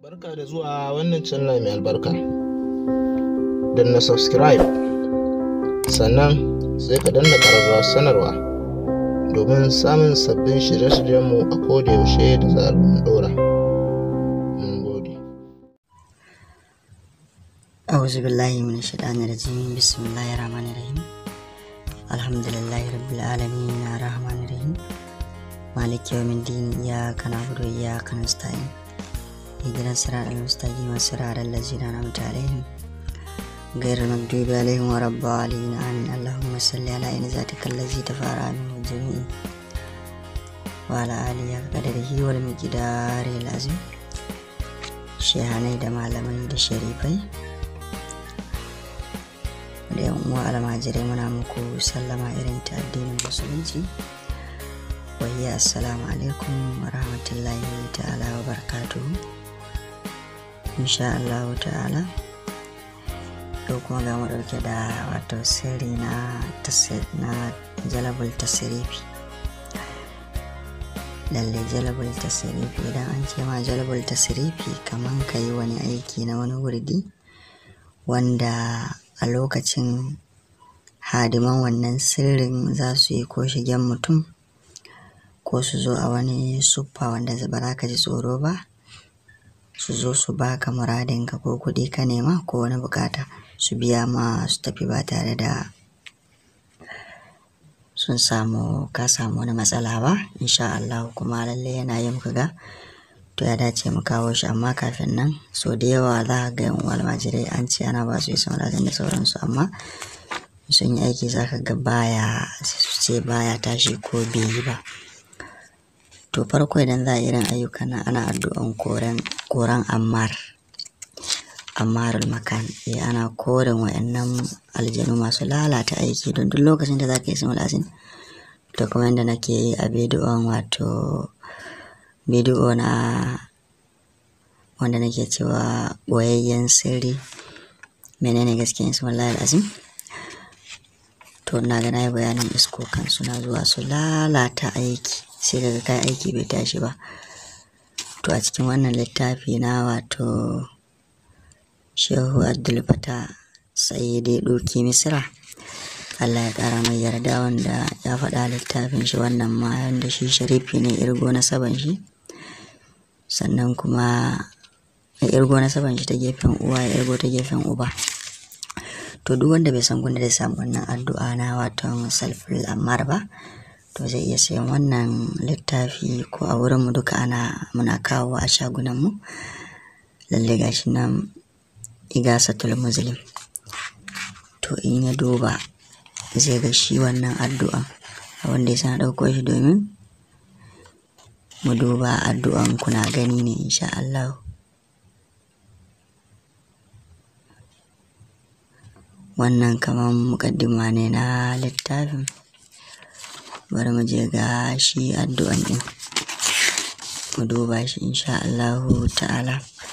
Barka da zuwa wannan channel mai albarka. na subscribe sannan sai ka danna ƙararrawar sanarwa domin samun sabbin shirye-shiryenmu a kodayaushe da zarar mun ɗora. Mun gode. أعوذ بالله من الشيطان الرجيم بسم الله الرحمن الرحيم الحمد لله رب العالمين الرحمن الرحيم مالك يوم الدين إياك نعبد وإياك نستعين اهدنا الصراط المستقيم صراط الذين أنعمت عليهم غير المغضوب عليهم ولا الضالين آمين اللهم صل على عين ذاتك الذي تفارع منه الجميع وعلى آله قدره والمقدار العظيم shehanai da malamai da sharifai da yan uwa almajirai muna muku sallama irin ta addinin musulunci wayya assalamu alaikum wa rahmatullahi ta'ala wa barakatuhu insha Allah ta'ala yau kuma ga mu dauke da wato sirri na na jalabul tasirifi lalle jalabul tasirifi idan an ce ma jalabul tasirifi kaman ka yi wani aiki na wani wurdi wanda a lokacin hadiman wannan sirrin za su yi ko shigen mutum ko su zo a wani suffa wanda ba za ka ji tsoro ba su zo su baka muradinka ko kuɗi ka nema ko wani bukata su biya ma su tafi ba tare da sun samu ka samu wani matsala ba insha Allah kuma lalle yana yin ga to ya dace mu kawo shi amma kafin nan so da yawa za ga yan almajirai an ce ana ba su isa da sauransu amma sun yi aiki za ka ga baya su ce baya tashi ko bai yi ba to farko idan za a irin ayyuka na ana addu'an koren koran ammar ammarul makan eh ana koren wayannan aljanu masu lalata aiki don duk lokacin da za ka yi sun lazin to kuma yadda nake yi a bidiyon wato bidiyo na wanda nake cewa boyayyen sirri menene gaskiyan su wallahi azim to na ga nayi bayanin iskokan suna zuwa su lalata aiki sai daga kai aiki bai tashi ba to a cikin wannan littafi na wato shehu abdul fata sai dai ɗoki misira Allah ya ƙara mai yarda wanda ya faɗa littafin shi wannan ma wanda shi sharifi ne irgo na saban shi sannan kuma ya irgo na saban shi ta gefen uwa ya irgo ta gefen uba to duk wanda bai san gunda zai samu wannan addu'a na wato salfil ammar ba to zai iya sayan wannan littafi ko a wurin mu duka ana muna kawo a shagunan mu lalle gashi nan igasatul muslim to in ya duba zai ga shi wannan addu'a wanda ya sana ɗauko shi domin mu duba addu'an kuna gani ne insha Allah wannan kamar mukaddima ne na littafin bari mu je ga shi addu'an ɗin mu duba shi insha Allah ta'ala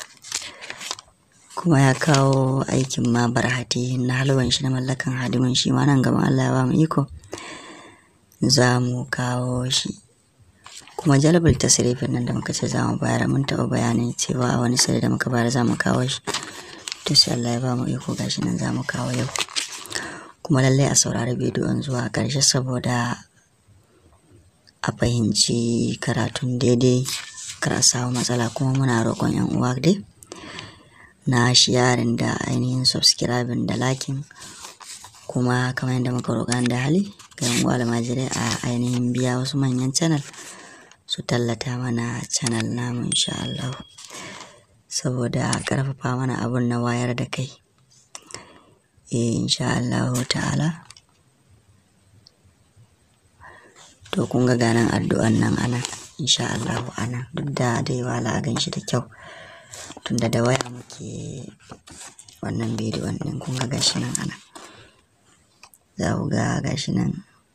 kuma ya kawo aikin ma barhati na halwan shi na mallakan hadimin shi ma nan gaban Allah ya ba mu iko za mu kawo shi kuma jalabul tasrifin nan da muka ce za mu bayar mun taɓa bayanin cewa a wani sirri da muka bayar za mu kawo shi to sai Allah ya ba mu iko gashi nan za mu kawo yau kuma lallai a saurari bidiyon zuwa ƙarshe saboda a fahimci karatun daidai kar a samu matsala kuma muna roƙon 'yan uwa dai na sharing da ainihin subscribing da lakin kuma kamar yadda muka roƙa da hali ga yan almajirai a ainihin biya wasu manyan channel su tallata mana channel namu insha Allah saboda ƙarfafa mana abun na wayar da kai eh insha Allah ta'ala to kun ga ganan addu'an nan ana insha Allah ana duk da dai wala a gan shi da kyau tunda da waya muke wannan bidiyon ɗin kun ga gashi nan ana za ku ga gashi nan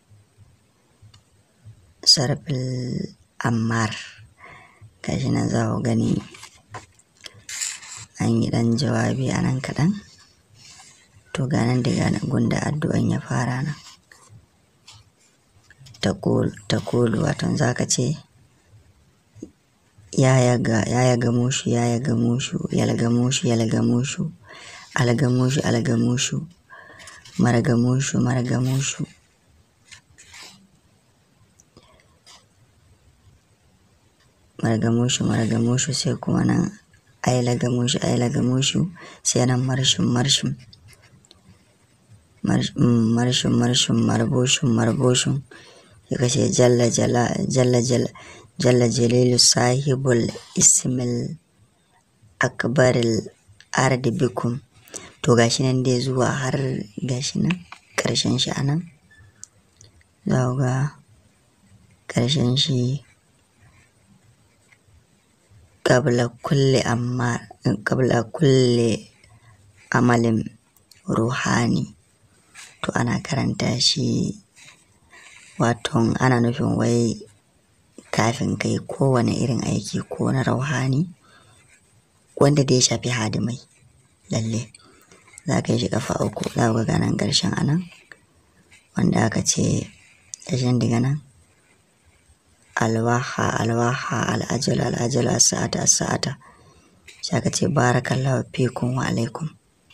sarfil ammar gashi nan za ku gani an yi ɗan jawabi a nan kaɗan to ga nan daga gunda addu'an ya fara nan ta kulu wato za ka ce ya yaga ya yaga mushu ya yaga mushu yalga mushu yalga mushu alga mushu alga mushu marga mushu marga mushu marga mushu marga mushu sai kuma nan ailaga mushu ailaga mushu sai nan marshin marshin marshin marshin marboshin marboshin ya kashe jalla jalla jalla jalla jalla jalilu sahibul ismil akbaril ardi bikum to gashi nan dai zuwa har gashi nan ƙarshen shi a nan za ku ga ƙarshen shi qabla kulli amma qabla kulli amalin ruhani to ana karanta shi waton ana nufin wai kafin kai kowane irin aiki ko na rauhani wanda da ya shafi hadimai lalle za ka yi shi kafa uku za ka ga nan ƙarshen anan wanda aka ce ƙarshen daga nan alwaha alwaha al'ajal al'ajal sa'ata sa'ata sai aka ce barakallahu fikum wa alaikum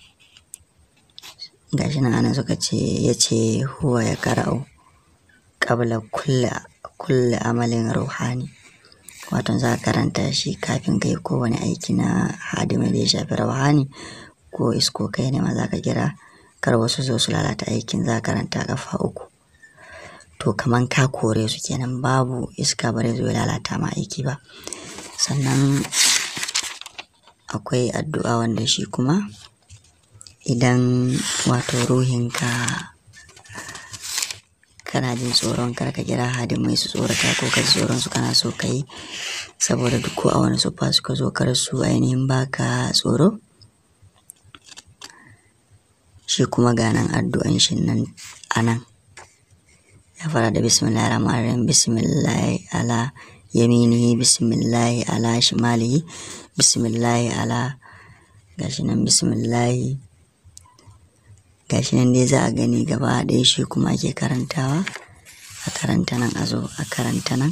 gashi nan ana suka ce ya ce huwa ya kara'u qabla kulli kulli amalin ruhani wato za ka karanta shi kafin kai kowane aiki na hadimai da ya shafi rauhani ko isko kai ne ma za ka kira kar wasu zo su lalata aikin za ka karanta kafa uku to kaman ka kore su kenan babu iska bare zo ya lalata ma aiki ba sannan akwai addu'a wanda shi kuma idan wato ruhinka kana jin tsoron kar ka kira hadimai su tsorata ko ka ji tsoron su kana so ka yi saboda duk ko a wani sufa suka zo kar su ainihin baka tsoro shi kuma ganan addu'an shi nan anan ya fara da bismillahir rahmanir rahim bismillahi ala yaminihi bismillahi ala shimalihi bismillahi ala gashi nan bismillahi gashi nan dai za a gani gaba ɗaya shi kuma ake karantawa a karanta nan a zo a karanta nan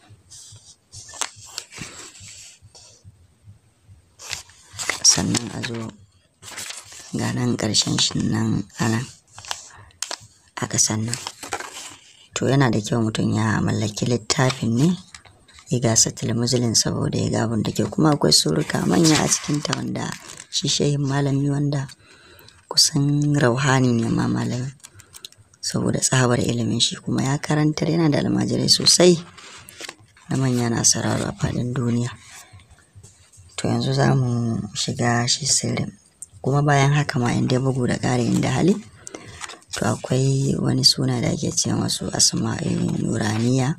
sannan a zo ga nan ƙarshen shi nan a nan a ƙasan nan to yana da kyau mutum ya mallaki littafin ne ya gasa tilmuzilin saboda ya ga abin da ke kuma akwai suruka manya a cikinta wanda shi shehin malami wanda kusan rauhani ne ma malami saboda tsabar ilimin shi kuma ya karantar yana da almajirai sosai na manya na sararo a faɗin duniya to yanzu za mu shiga shi sirrin kuma bayan haka ma inda bugu da ƙari inda hali to akwai wani suna da ake ce masu asma'i nuraniya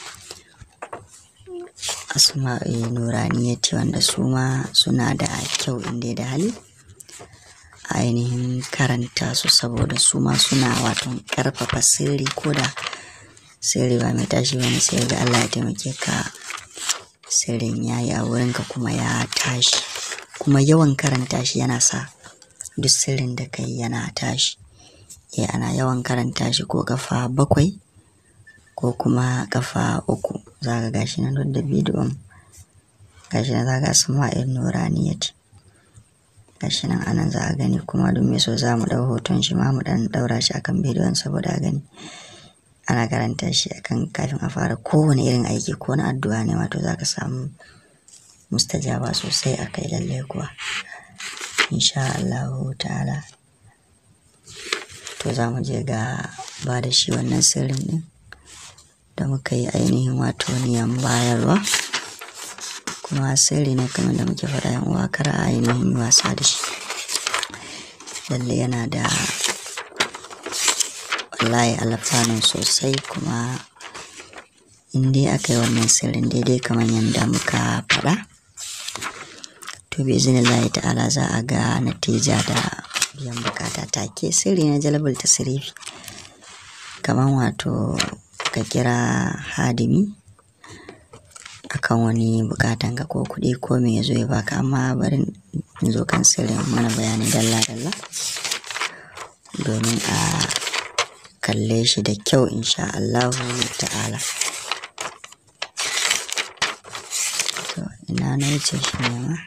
asma'i nuraniya ce wanda su ma suna da kyau inda da hali ainihin karanta su saboda su ma suna wato karfafa sirri ko da sirri ba mai tashi bane sai ga Allah ya taimake ka sirrin ya yi a wurinka kuma ya tashi kuma yawan karanta shi yana sa duk sirrin da kai yana tashi eh ana yawan karanta shi ko kafa bakwai ko kuma kafa uku za ka gashi nan da bidiyon gashi nan za ka asma'in nuraniyat gashi nan anan za a gani kuma duk mai so za mu ɗau hoton shi ma mu ɗan ɗaura shi akan bidiyon saboda a gani ana karanta shi akan kafin a fara kowane irin aiki ko na addu'a ne wato za ka samu mustajaba sosai a kai lallai kuwa insha Allahu ta'ala to za mu je ga ba da shi wannan sirrin ɗin da muka yi ainihin wato niyan bayarwa kuma sirri ne kamar da muke faɗa yan uwa kar a ainihin yi wasa da shi lalle yana da wallahi alfanun sosai kuma in dai aka yi wannan sirrin daidai kamar yadda muka faɗa to bi izinillahi ta'ala za a ga natija da biyan bukata take sirri na jalabal tasirifi kamar wato ka kira hadimi akan wani bukatan ka ko kuɗi ko me ya zo ya baka amma bari in zo kan sirrin mana bayani dalla dalla domin a kalle shi da kyau insha Allahu ta'ala ina na wuce shi ne ma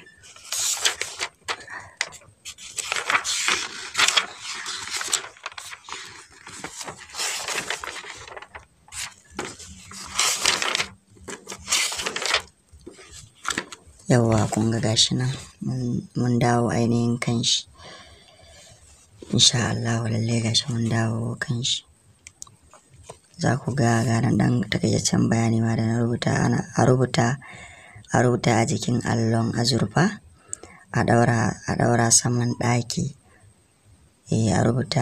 yawwa kun ga gashi nan mun dawo ainihin kan shi insha Allah lalle gashi mun dawo kan shi za ku ga garan dan takaitaccen bayani ma da na rubuta ana a rubuta a rubuta a jikin allon azurfa a daura a daura saman ɗaki eh a rubuta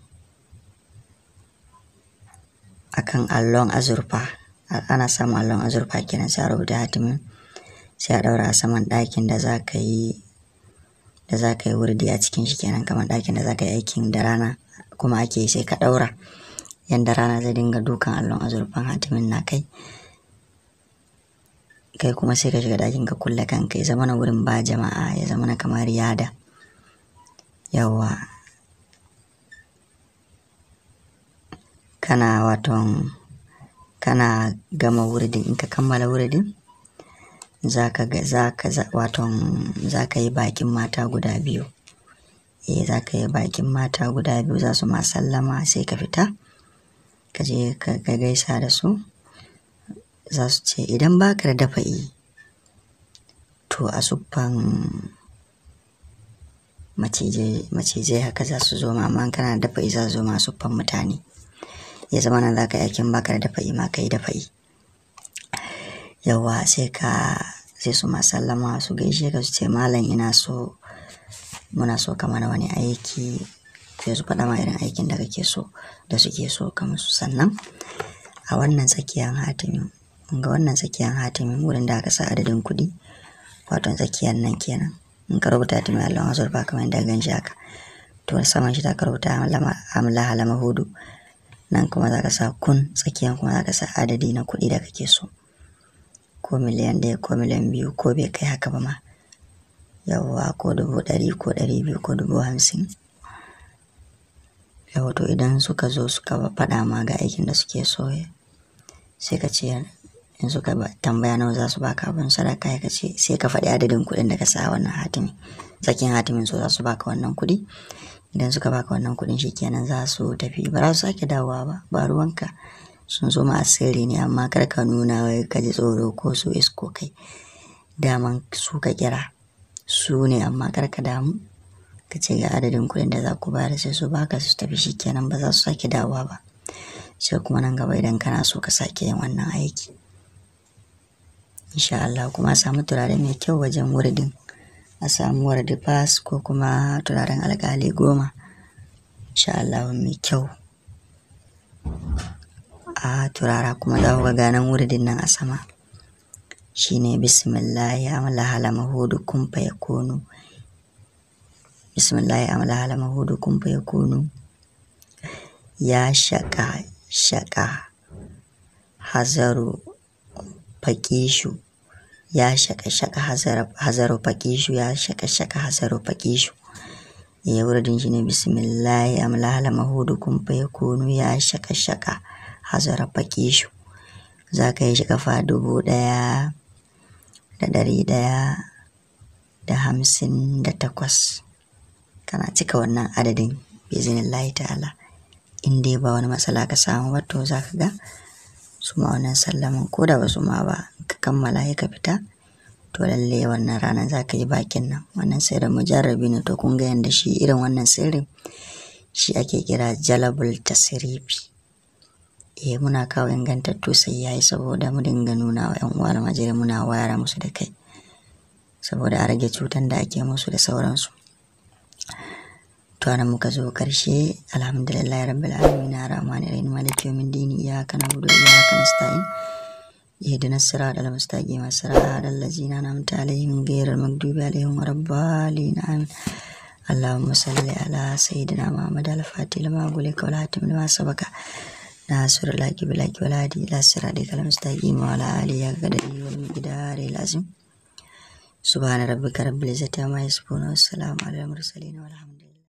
akan allon azurfa ana samun allon azurfa kenan sai a rubuta hatimin sai a daura a saman ɗakin da za ka yi da za ka yi wurdi a cikin shi kenan kamar ɗakin da za ka yi aikin da rana kuma ake yi sai ka ɗaura yanda rana zai dinga dukan allon azurfan hatimin na kai kai kuma sai ka shiga ɗakin ka kulle kanka ya zama na wurin ba jama'a ya zama na kamar yada yawa kana waton kana gama wuridin in ka kammala wuridin zaka ga zaka waton zaka yi bakin mata guda biyu eh zaka yi bakin mata guda biyu za su ma sallama sai ka fita ka je ka gaisa da su za su ce idan baka da dafa'i to a suffan macizai haka za su zo ma amma kana da dafa'i za su zo ma suffan mutane ya zama nan za ka yi aikin baka da dafa'i ma ka yi dafa'i yawa sai ka sai su ma sallama su gaishe ka su ce malam ina so muna so ka mana wani aiki sai su faɗa ma irin aikin da kake so da suke so ka musu sannan a wannan tsakiyar hatimin ga wannan tsakiyar hatimin wurin da aka sa adadin kuɗi wato tsakiyar nan kenan in ka rubuta hatimin Allah azurfa kamar yadda gan shi haka to saman shi ta ka rubuta amla halama hudu nan kuma za ka sa kun tsakiyar kuma za ka sa adadi na kuɗi da kake so ko miliyan ɗaya ko miliyan biyu ko bai kai haka ba ma yawwa ko dubu ɗari ko ɗari biyu ko dubu hamsin yawa to idan suka zo suka faɗa ma ga aikin da suke so sai ka ce in suka tambaya nawa za su baka abin sadaka ya ce sai ka faɗi adadin kuɗin da ka sa wannan hatimi sakin hatimin so za su baka wannan kuɗi idan suka baka wannan kuɗin shikenan za su tafi ba za su sake dawowa ba ba ruwanka sun zo ma asiri ne amma kar ka nuna wai ka ji tsoro ko su isko kai daman su ka kira su ne amma kar ka damu ka ce ga adadin kuɗin da za ku bayar sai su baka su tafi shikenan ba za su sake dawowa ba sai kuma nan gaba idan kana so ka sake yin wannan aiki insha Allah kuma a samu turare mai kyau wajen wuridin a samu wardi fas ko kuma turaren alkali goma insha Allah mai kyau a turara kuma za ku ga ganan wuridin nan a sama shine bismillah ya amala halama hudu kun fa yakunu bismillah ya amala halama hudu kun fa yakunu ya shaka shaka hazaru fakishu ya shaka shaka hazaru fakishu ya shaka shaka hazaru fakishu ya wuridin shi ne bismillah ya amala halama hudu kun fa yakunu ya shaka shaka hazara fakishu za ka yi shi kafa dubu ɗaya da ɗari ɗaya da hamsin da takwas kana cika wannan adadin bizinillahi ta'ala in dai ba wani matsala ka samu ba to za ka ga su ma wannan sallaman ko da ba su ma ba ka kammala ya ka fita to lalle wannan ranar za ka yi bakin nan wannan sirrin mujarrabi ne to kun ga yanda shi irin wannan sirrin shi ake kira jalabul tasirifi eh muna kawo ingantattu sai yayi saboda mu dinga nuna wa yan uwa almajiri muna wayar musu da kai saboda a rage cutan da ake musu da sauransu to anan muka zo karshe alhamdulillah rabbil alamin arrahmanir rahim maliki yawmid din iyyaka na'budu wa iyyaka nasta'in اهدنا الصراط المستقيم صراط الذين أنعمت عليهم غير المغضوب عليهم ولا الضالين آمين اللهم صل على سيدنا محمد الفاتح لما أغلق والهاتم لما سبق ناصر الحق بالحق والهادي إلى صراطك المستقيم وعلى آله قدره والمقدار العظيم سبحان ربك رب العزة عما يصفون والسلام على المرسلين والحمد